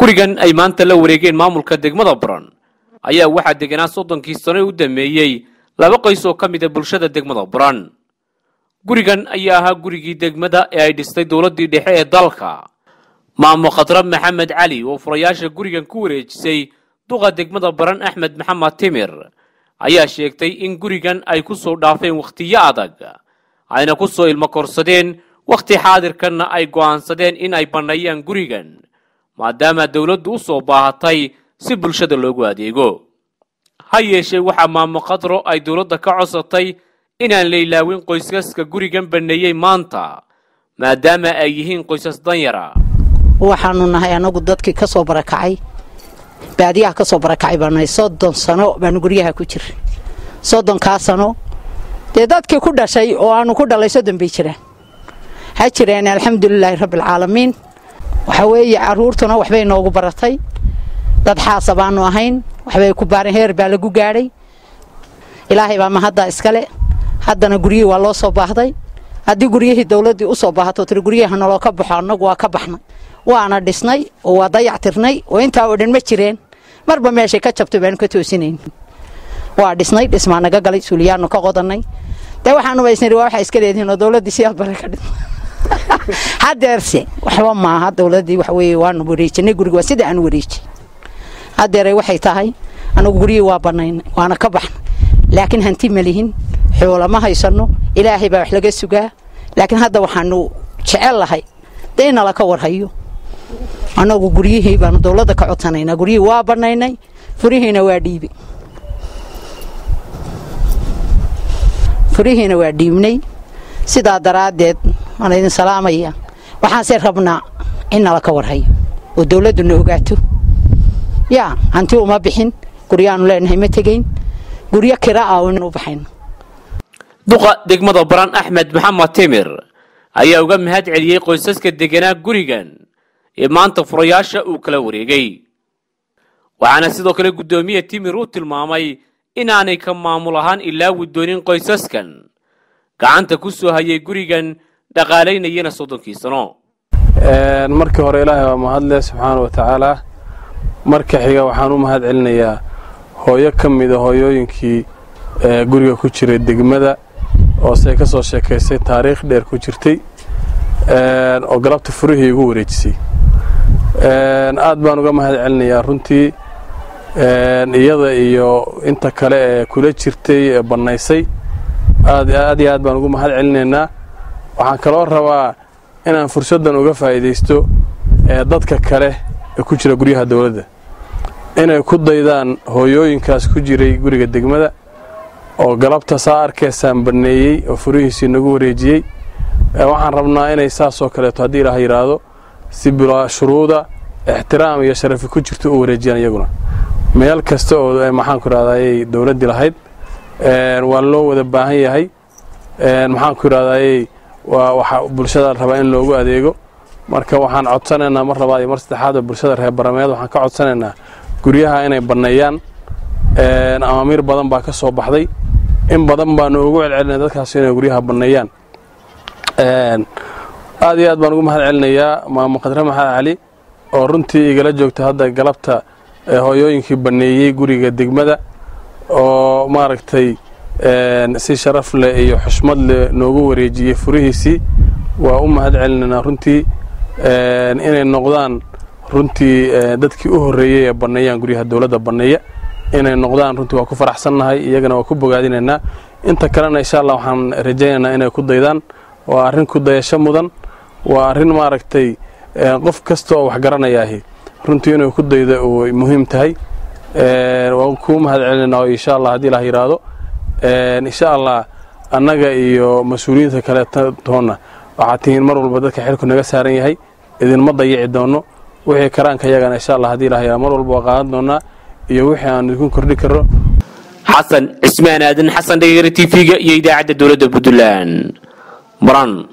gurigan ay maanta la wareegeen maamulka degmada baran ayaa waxaa deganaa soddonkii sano u dameeyey laba qoys oo ka mid a bulshada degmada baran gurigan ayaa ahaa gurigii degmada ee ay dhistay dowladdii dhexe ee dalka maamo khadrab maxamed cali oo furayaasha gurigan ku wareejisay duqa degmada baran axmed maxamed timir ayaa sheegtay in gurigan ay ku soo dhaafeen wakhtiyo adag ayna ku soo ilmo korsadeen wakhti xaadirkanna ay go'aansadeen in ay banneeyaan gurigan maadaama dowladdu u soo baahatay si bulshada loogu adeego ha yeeshee waxaa maamo khadro ay dowladda ka codsatay inaan la ilaawin qoysaska gurigan banneeyey maanta maadaama ay yihiin qoysas danyara waxaanu nahay anagu dadkii ka soo barakacay baadiyaha ka soo barakacay baanahay soddon sano baanu guryaha ku jira soddonkaa sano dee dadkii ku dhashay oo aanu ku dhalay soddon bay jiraan ha jireen alxamdulilaahi rabbialcaalamiin waxa weeye carruurtuna waxbay noogu baratay dad xaasa baanu ahayn waxbay ku baareen heer baa lagu gaadhay ilaahay baa mahaddaa iskale haddana guryihii waa loo soo baahday haddii guryihii dowladdii u soo baahato tiri guryaha naloo ka baxo annagu waa ka baxnay waana dhisnay oo waa dayactirnay oo intaa oo dhan ma jireen marba meeshay ka jabtay baanu ka toosinayn waa dhisnay dhismaa naga galay suuliyaanu ka qodannay dee waxaanuba isniri waa waxaa iska leedihiin oo dowladdii siyaad bare ka dhisma hadeerse waxba maaha dowladdii waxa weeye waanu wareejinay guriga waa sida aanu wareejin hadeeray waxay tahay anagu guryihii waa bannaynay waana ka baxnay laakiin hanti ma lihin xoola ma haysanno ilaahay baa wax laga sugaa laakiin hadda waxaanu jecel lahay dee inala ka warhayo annagu guryihii baanu dowladda ka codsanaynaa guryihii waa bannaynay furihiina waa dhiibay furihiina waa dhiibnay sidaa daraaddeed waan idin salaamaya waxaanse rabnaa in nala ka warhayo oo dowladduna ogaato yaa hanti uma bixin guryaanu leenahay ma tegayn guryo kira ah u baxayno duqa degmada baran axmed maxamed timir ayaa uga mahad celiyey qoysaska deganaa gurigan ee maanta furayaasha uu kala wareegay waxaana sidoo kale guddoomiye timir uu tilmaamay inaanay ka maamul ahaan ilaawi doonin qoysaskan gacanta ku soo hayay gurigan dhaqaalaynayana soddonkii sano markii hore ilaahay waa mahadleh subxaana wa tacaalaa marka xiga waxaan u mahad celinayaa hooyo ka mida hooyooyinkii guriga ku jiray degmada oo say ka soo sheekaysay taariikh dheer ku jirtay oo galabta furihii igu wareejisay aad baan uga mahad celinayaa runtii iyada iyo inta kale ee kula jirtay ee bannaysay aad iyo aad baan ugu mahad celinaynaa waxaan kaloo rabaa inaan fursaddan uga faa'iidaysto dadka kale ee ku jira guryaha dowladda inay ku daydaan hooyooyinkaas ku jiray guriga degmada oo galabta saa arkaysaan banneeyey oo furihiisii nagu wareejiyey waxaan rabnaa inay saasoo kaleeto haddii ilaah yidhaahdo si bilaa shuruuda ixtiraam iyo sharafi ku jirto u wareejiyaan iyaguna meel kasta oo maxaanku idhahdayay dowladdii lahayd waa loo wada baahan yahay maxaanku idhahdayay waa waxa bulshada rabaa in loogu adeego marka waxaan codsanaynaa mar labaad iyo mar saddexaad oo bulshada reer barameed waxaan ka codsanaynaa guryaha inay banneeyaan amaamiir badan baa ka soo baxday in badan baanu ugu celcelinay dadkaas inay guryaha banneeyaan aad iyo aad baan ugu mahad celinayaa maamo khadre maxamed cali oo runtii igala joogta hadda galabta hooyooyinkii banneeyey guriga degmada oo maaragtay si sharaf leh iyo xushmad leh noogu wareejiyey furihiisii waa u mahad celinaynaa runtii inay noqdaan runtii dadkii u horreeyey ee banneeyaan guryaha dowladda banneeya inay noqdaan runtii waa ku faraxsannahay iyagana waa ku bogaadinaynaa inta kalena insha allah waxaan rajaynaynaa inay ku daydaan waa arrin ku dayasho mudan waa arrin maaragtay qof kasta oo wax garanayaahi runtii inuu ku daydo uu muhiim tahay waan kuu mahad celinaynaa insha allah haddii ilaah yidhaahdo insha allah annaga iyo mas-uuliyiinta kale toonna waxaad tihiin mar walba dadka xilku naga saaran yahay idinma dayici doonno wixii karaanka yagana insha allah haddii ilaah yidhahdo mar walba waa qaadan doonnaa iyo wixii aan idinku kordhi karno xasan cismaan aadan xasan dhegeyra t v-ga iyo idaacadda dowladda puntland baran